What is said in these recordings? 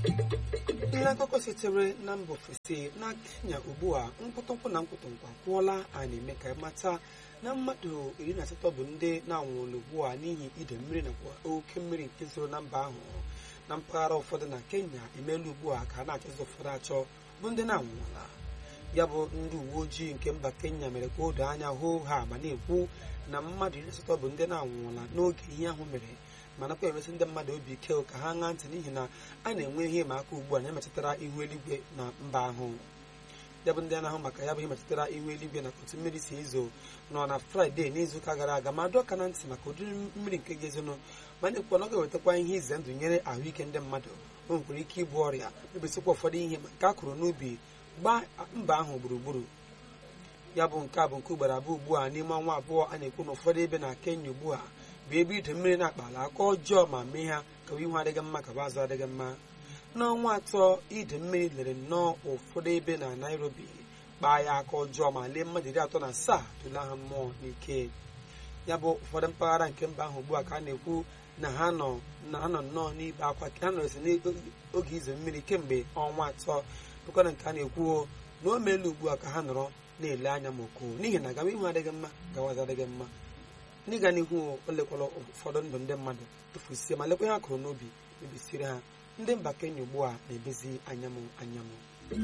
ihe akụkọ sitere na mba ofesi na kenya ugbu a nkwụtụnkwụ na nkwụtụnkwa kwụọla a na-eme ka mata na mmadụ iri na asatọ bụ ndị na-anwụrụ ugbu a n'ihi ide mmiri nakwa oke mmiri nke zoro na mba ahụ na mpaghara ụfọdụ na kenya emeela ugbu a ka a na-achọzi ụfọdụ achọ bụ ndị na-anwụla ya bụ ndị uwe ojii nke mba kenya mere ka o doo anya hoo ha ma na-ekwu na mmadụ iri asatọ bụ ndị na-anwụla n'oge ihe ahụ mere ma nakwa emesi ndị mmadụ obi ike ka ha ṅaa ntị n'ihi na a na-enwe ihe ịma aka ugbu a na-emetụtara ihu eluigwe na mba ahụ ya bụ ndị na-ahụ maka ya bụ ihe metụtara ihu eluigwe na otu mmiri si ezo nọ na fraịde n'izuụka gara aga ma dọọ aka na ntị maka ụdịrị mmiri nke ga-ezonụ ma na-ekwu na ọ ga-ewetakwa ihe ize ndụ nyere ahụike ndị mmadụ o nwekwara ike ịbụ ọrịa mebisịkwa ụfọdụ ihe ma nke a kụrụ n'ubi gbaa mba ahụ gburugburu ya bụ nke a bụ nke ugboro abụọ ugbu a n'ime ọnwa abụọ a na-ekwu na ụfọdụ ebe na kenya ugbu a bụ ebe ide mmiri na-akpala aka ọjọọ ma mee ha ka ihu adịghị mma ka bụ azụ adịghị mma n'ọnwa atọ ide mmiri lere nnọọ ụfọdụ ebe na nairobi kpaa ya aka ọjọọ ma lee mmadụ iri atọ na asaa tụla ha mmụọ n'ike ya bụ ụfọdụ mpaghara nke mba ahụ ugbu a ka a na-ekwu na ha nọ na ha nọ nnọọ n'ibe akwa ha nọrọsi n'oge ize mmiri kemgbe ọnwa atọ bụkwana nke a na-ekwu na o meela ugbu a ka ha nọrọ na-ele anya ma okoo n'ihi na agawa ihu adịghị mma gawazi adịghị mma n'ịga n'ihu o lekwala ụfọdụ ndụ ndị mmadụ tụfusie ma lekwa ha kụrụ n'obi mebisiri ha ndị mba kenya ugbu a na-ebezi anyamụ anyamụ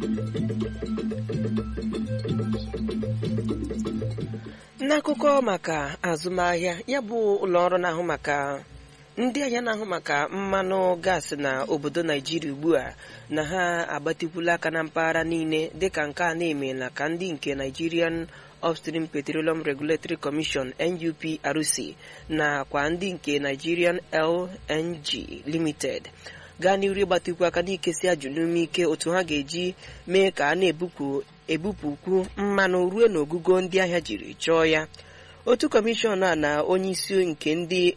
n'akụkọ maka azụmahịa ya bụ ụlọọrụ na-ahụ maka ndị ahịa na-ahụ maka mmanụ gaasị na obodo naijiria ugbu a na ha agbatikwula aka na mpaghara niile dịka nke a na-emela ka ndị nke nigerian upstream petroleum regulatory commission nuprc nakwa ndị nke nigerian lng limited gaa n'iru ịgbatikwu aka n'ikesi ajụ n'ume ike otu ha ga-eji mee ka a na-ebupụ ebupụkwu mmanụ ruo n'ogugo ndị ahịa jiri chọọ ya otu kọmishọn a na onye isi nke ndị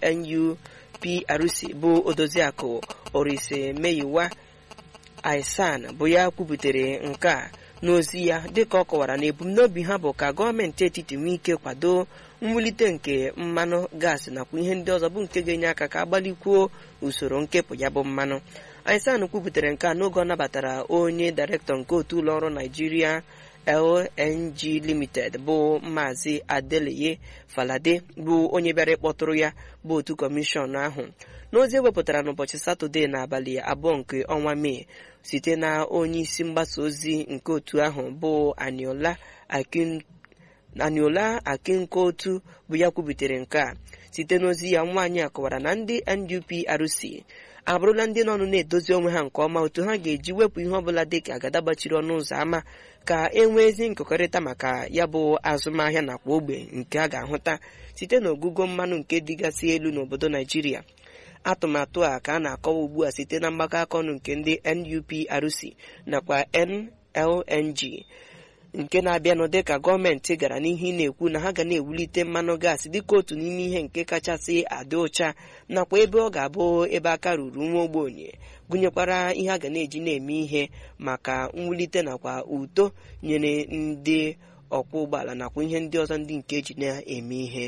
nuprc bụ odoziakụ orise meyiwa aisan bụ ya kwubutere nke a n'ozi ya dịka ọ kọwara na ebumnobi ha bụ ka gọọmenti etiti nwee ike kwado mwulite nke mmanụ gaasị nakwa ihe ndị ọzọ bụ nke ga-enye aka ka agbalikwuo usoro nkepụ ya bụ mmanụ aisan kwubutere nke a n'oge ọ nabatara onye dairektọ nke otu ụlọọrụ naijiria lng limited bụ maazị adeleye falade bụ onye bịara ịkpọtụrụ ya bụ otu kọmishọn ahụ n'ozi ewepụtara n'ụbọchị satọde n'abalị abụọ nke ọnwa mee site na onye isi mgbasa ozi nke otu ahụ bụ aniola akin aniola akinkotu bụ ya kwubitere nke a site n'ozi ya nwaanyị a kọwara na ndị NUPRC abụrụla ndị nọnụ na-edozi onwe ha nke ọma otu ha ga-eji wepụ ihe ọbụla dị ka agada gbachiri ọnụ ụzọ ámá ka e nwee ezi nkekọrịta maka ya bụ azụmahịa nakwa ogbe nke a ga-ahụta site n'ogugo mmanụ nke dịgasị elu n'obodo naijiria atụmatụ a ka a na-akọwa ugbu a site na mgbakọ aka ọnụ nke ndị NUPRC nakwa NLNG nke na-abịanụ dịka gọọmenti gara n'ihu na-ekwu na ha ga na-ewulite mmanụ gaasị dịka otu n'ime ihe nke kachasị adị ụcha nakwa ebe ọ ga-abụ ebe aka ruru nwa ogbenye gụnyekwara ihe a ga na-eji na-eme ihe maka mwulite nakwa uto nyere ndị ọkwọ ụgbọala nakwa ihe ndị ọzọ ndị nke eji na-eme ihe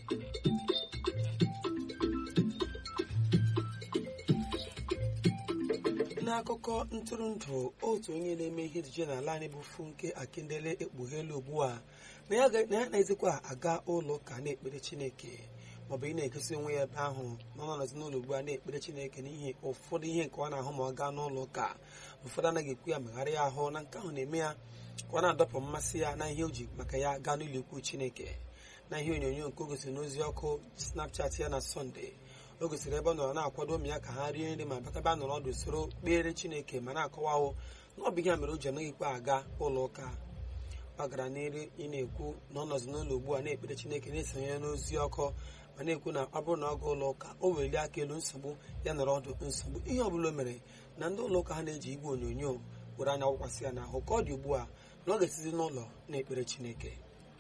n'akụkọ ntụrụndụ otu onye na-eme ihe ejije n'ala anyị bụ funke akindele ekpughela ugbu a na ya na-ezikwa aga ụlọ ụka na-ekpere chineke maọbụ ị na-egosi onwe ya ebe ahụ ma ọ nọzi n'ụlọ ugbu a na-ekpere chineke n'ihi ụfọdụ ihe nke ọ na-ahụ ma ọ gaa n'ụlọ ụka ụfọdụ anaghị ekwu ya megharịa ahụ na nke ahụ na-eme ya ka ọ na-adọpụ mmasị ya na ihe o ji maka ya gaa n'ụlọ ikwu chineke na ihe onyonyo nke o gosiri n'ozi ọkụ snapchat ya na sọnde o gosiri ebe ọ nọrọ na-akwado ụmụ ya ka ha rie nri ma bakaba nọrọ ọdụ soro kpere chineke ma na-akọwahụ na ọ bụ ihe mere o ji anaghịkwa aga ụlọ ụka ọ gara n'iri ị na-ekwu na ọ nọzi n'ụlọ ugbu a na-ekpere chineke na-esonye n'ozi ọkụ ma na-ekwu na ọ bụrụ na ọ ga ụlọ ụka o welie aka elu nsogbu ya nọrọ ọdụ nsogbu ihe ọbụla o mere na ndị ụlọ ụka ha na-eji igwe onyonyo were anya wụkwasị ya n'ahụ ka ọ dị ugbu a na ọ ga-esizi n'ụlọ na-ekpere chineke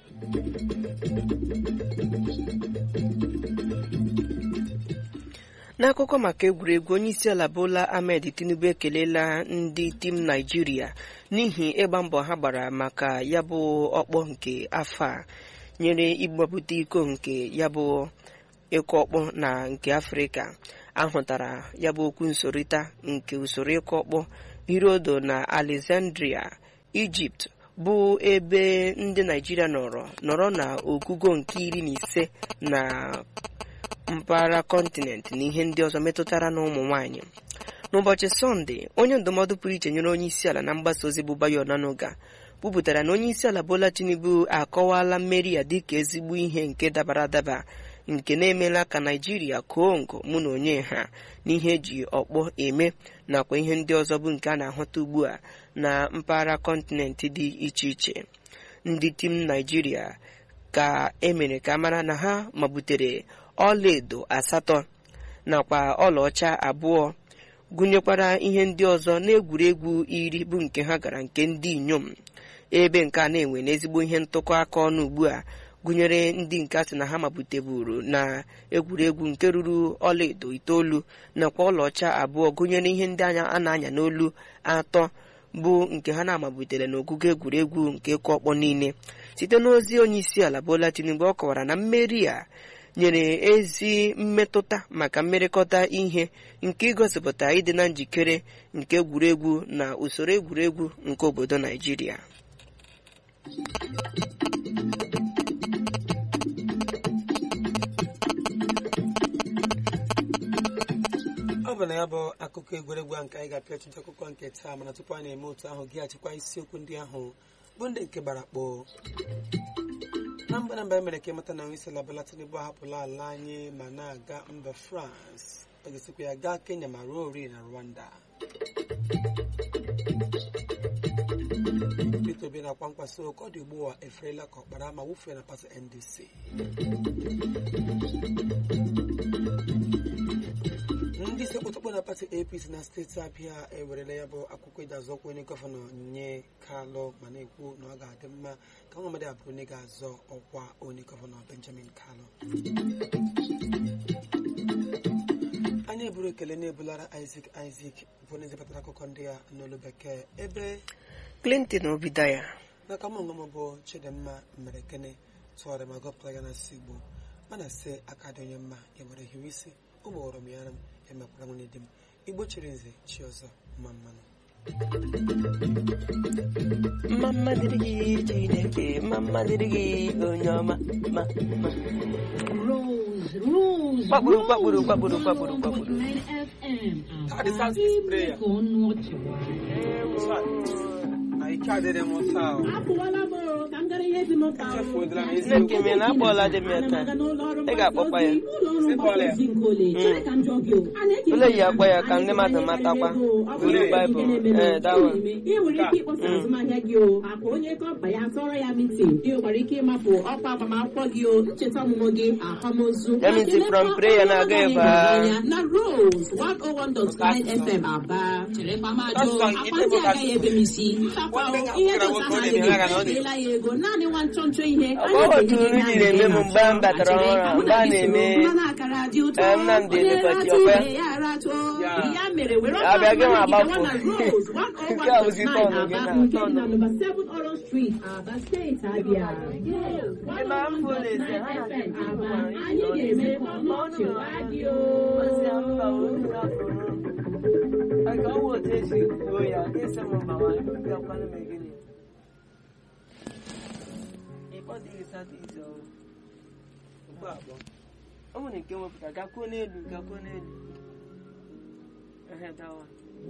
n'akụkọ maka egwuregwu onye isi ala bola ahmed tinubu ekelela ndị tim naijiria n'ihi ịgba mbọ ha gbara maka ya bụ ọkpọ nke afọ a nyere ịgbapụta iko nke ya bụ ịkụ ọkpọ na nke afrịka ahụtara ya bụ okwu nsorịta nke usoro ịkụ ọkpọ hirodo na alexandria ijipt bụ ebe ndị naijiria nọrọ nọrọ na ogugo nke iri na ise na mpaghara kọntinent na ihe ndị ọzọ metụtara na ụmụ nwanyị n'ụbọchị sọnde onye ndụmọdụ pụrụ iche nyere onye isi ala na mgbasa ozi bụ bayo onanuga kwupụtara na onye isi ala bola tinubu akọwala mmeri ya dịka ezigbo ihe nke dabara adaba nke na-emela ka naijiria kụọ ngo mụ na onye ha n'ihe eji ọkpọ eme nakwa ihe ndị ọzọ bụ nke a na-ahụta ugbu a na mpaghara kọntinent dị iche iche ndị tim naijiria ka emere ka mara na ha mabutere ọlaedo asatọ nakwa ọlaọcha abụọ gụnyekwara ihe ndị ọzọ n'egwuregwu iri bụ nke ha gara nke ndị inyom ebe nke a na-enwe n'ezigbo ihe ntụkọ aka ọnụ ugbu a gụnyere ndị nke a sị na ha mapụteburu na egwuregwu nke ruru ọlaedo itoolu nakwa ọlaọcha abụọ gụnyere ihe ndị anya a na-anya n'olu atọ bụ nke ha na-amabutere n'ogugo egwuregwu nke ịkụ ọkpọ niile site n'ozi onye isi ala Bola Tinubu ọ kọwara na mmeri a nyere ezi mmetụta maka mmerịkọta ihe nke igosipụta ịdị na njikere nke egwuregwu na usoro egwuregwu nke obodo Naijiria ọ bụ na ya bụ akụkọ egwuregwu a nke anyị ga-apịa ọchịchị akụkọ nke taa mana tupu anyị na-eme otu ahụ gị achịkwa isiokwu ndị ahụ bụ ndị nke gbara kpoo na mgbe na mgbe e mere ka ịmata na onye isi ala Bola Tinubu ahapụla ala anyị ma na-aga mba France ọ ga-esikwa ya gaa Kenya ma ruo ori na Rwanda Peter Obi na-akwa nkwaso ka ọ dị ugbu a eferela ka ọkpara ma wụfee na pati NDC ndị isi okpotokpo na pati apc na steeti abịa ewerela ya bụ akwụkwọ iji azọ ọkwa onye gọvanọ nye kalụ ma na-ekwu na ọ ga-adị mma ka nwamadị abụrụ onye ga-azọ ọkwa onye gọvanọ benjamin kalụ anyị eburu ekele na-ebulara isaac isaac bụ onye zipụtara akụkọ ndị a n'olu bekee ebe Clinton Obidaya n'aka m onwe m bụ chidimma mere kene tụgharị ma gọpụtara ya na si igbo mana sị aka dị onye mma ya nwere hiwe isi ụmụ ghọrọ m ya ara m emekwara nwunye di m igbo chiri nze chi ọzọ mma mmanụ mma mma dịrị gị Chineke mma mma dịrị gị onye ọma ma ma Rose, Rose, Kwakpuru, Rose, kwakpuru, kwakpuru, kwakpuru, 101.9 kwakpuru. FM. Ah, the sound is prayer. Ka ọnụ ọchị gbara. na ike adịrị m taa o. Apụwala m o, ka m gara ihe dị m mkpa o. Echefuola m Na eziokwu. Chineke Nne m, na-akpọla dị m ya Ana m taa. aga n'ụlọ ọrụ Ị ga-akpọkwa ya. mgbasa ozi, ụlọ ọrụ Sị mgbasa kpọọla ya. ozi nke ole. Chere ka m jụọ gị o. A na-eji Ole yi akwa ya ka anyị ndị mmadụ anyị matakwa. anyị ego, ọ bụrụ Olu na Baịbụl. ihe na-eme Ee, that one. ime, ị nwere ike ịkpọsa azụmahịa gị o akwa onye kọmpa ya tọrọ ya mitin ị nwekwara ike ịmapụ ọkwa agbamakwụkwọ gị o ncheta ọmụmụ gị akwamozu Ya means Kelekwa from prayer na aga ọnụ ebe ọrụ a. anyị na Rose 101.9 FM Aba cherekwa m ajụ That's why akwa ndị agaghị ebe m isi ntakwa o, ihe dọta ha adịghị ekeela ya ego naanị nwa nchọ nchọ ihe Ọ bụ otu nri jiri eme m mgbe m batara ọhụrụ mgbe a na-eme mmanụ akara dị ụtọ Eh, Nnamdi onye Elefati ratụ Ọkwe. ibe ya ratụọ Ya. ya mere were Ya bịa gị nwa ọkwa agbapụ. gawa na Rose Nke a bụzi 101.9 tọnụ gị Aba na nke dị tọnụ. na nọmba 7 Orange Street Aba steeti Abịa Ebe a mbụ na-ese, ha na-ese FM ikuku Aba ma anyị ga-eme ka ọnụ ọchị waa gị o ọ nwere nke wepụta gakwuo n'elu gakwuo n'elu ehe dawa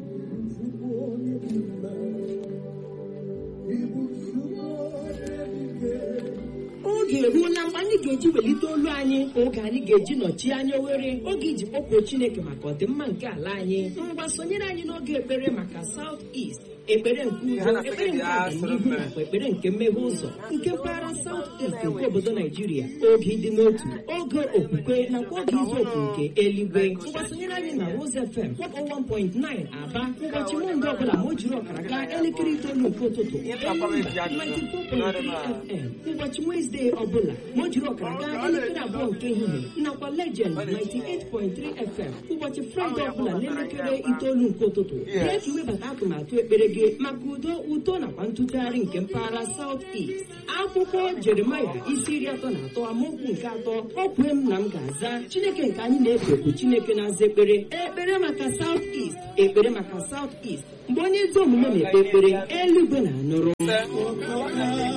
oge eruola mgbe anyị ga-eji welite olu anyị oge anyị ga-eji nọchie anya oghere oge iji kpọkuo chineke maka ọdịmma nke ala anyị ngwa sonyere anyị n'oge ekpere maka South East ekpere nke udo ekpere nke agamnihu nakwa ekpere nke mmeghe ụzọ nke mpaghara South East nke obodo Naijiria oge ịdị n'otu oge okwukwe nakwa oge izu oku nke eluigwe ngwa sonyere anyị na Rose FM 101.9 Aba ụbọchị Mọnde ọbụla ma o jiri ọkara gaa elekere itoolu nke ụtụtụ 94.3 FM ụbọchị Wezdee ọbụla ma o jiri jiri ọkara gaa elekere abụọ nke ehihie nakwa legend 98.3 fm ụbọchị fraịde ọbụla n'elekere itoolu nke ụtụtụ bịa ka iwebata atụmatụ ekpere gị maka udo uto nakwa ntụgharị nke mpaghara South East akwụkwọ jeremaya isi iri atọ na atọ amaokwu nke atọ o kwee m na m ga-aza chineke nke anyị na-efe bụ chineke na-aza ekpere ekpere maka South East ekpere maka South East mgbe onye ezi omume na-ekpe ekpere eluigwe na-anụrụ